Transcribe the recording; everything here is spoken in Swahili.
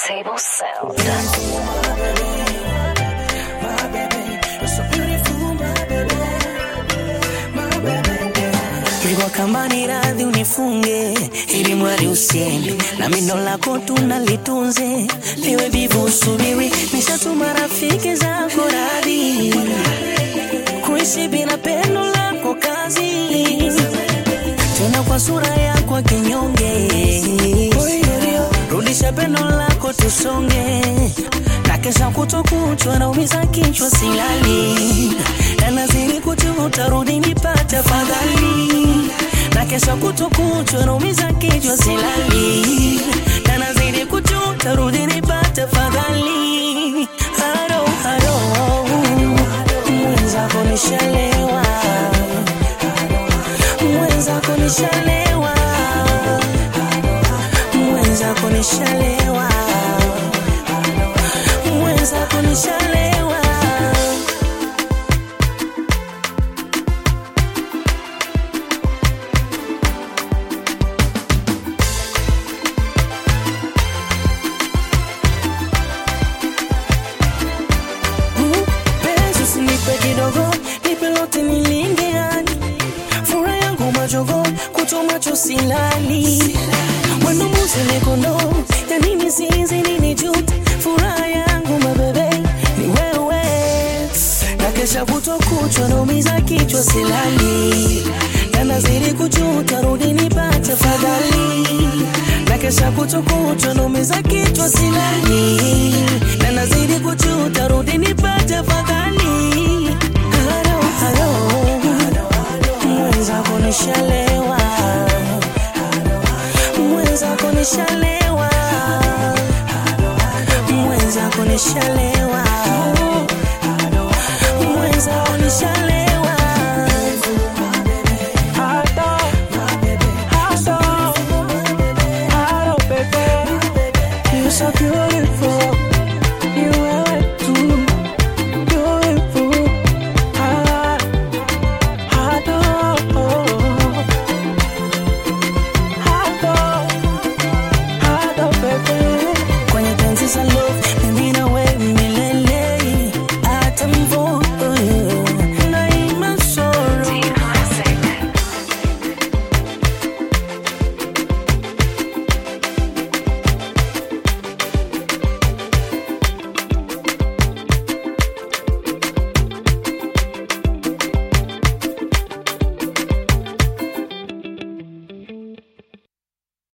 Turntable Sound. Pigwa kama ni radhi unifunge, ili mwari usiende na mindo lako tunalitunze, liwe vivu usubiri, nishatuma rafiki zako radhi kuishi bila pendo lako kazi, tena kwa sura yako kinyonge, rudisha pendo lako tusonge, na kesha kutokuchwa naumiza kichwa silali, na nazidi kujuta, rudi nipate fadhali, na kesha kutokuchwa naumiza kichwa silali, na nazidi kujuta, rudi nipate fadhali, haro haro mwenzako nishalewa, mwenzako nishalewa, mwenzako nishalewa, mwenzako nishalewa. Mm, Penzi usinipe kidogo, nipe lote nilinge hadi furaha yangu majogo, kuto macho silali mwendo muzile kondo ya nini sinzi nini jute furaha yangu mabebe ni wewe na kesha kuto kuchwa naumiza kichwa silali na nazidi kujuta rudi nipate fadhali na kesha kuto kuchwa naumiza kichwa silali na nazidi kujuta rudi nipate fadhali halo halo mwenzako nishalewa mwenzako nishalewa mwenzako nishalewa mwenzako nishalewa You're so beautiful